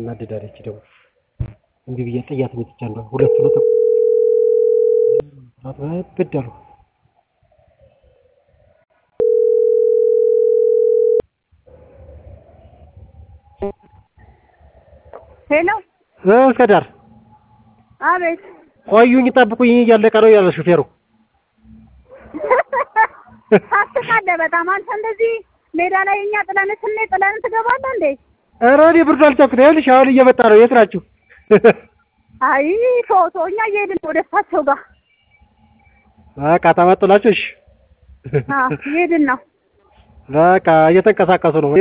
እናድዳለች ደግሞ እንዲህ ብዬ ጥያት መጥቻለሁ። ሁለቱ ነው ተቆ ብድ አሉ። ሄሎ እስከ ዳር አቤት ቆዩኝ፣ ጠብቁኝ እያለቀ ነው ያለ ሹፌሩ። ታስቃለህ በጣም አንተ እንደዚህ ሜዳ ላይ እኛ ጥለን ስንሄድ ጥለን ትገባለህ እንዴ? ኧረ እኔ ብርዱ አልቻልኩትም። ይኸውልሽ አሁን እየመጣ ነው። የት ናችሁ? አይ ቶቶ እኛ እየሄድን ነው ወደ እሳቸው ጋር በቃ ተመጡላችሁ። እሺ አዎ እየሄድን ነው። በቃ እየተንቀሳቀሱ ነው።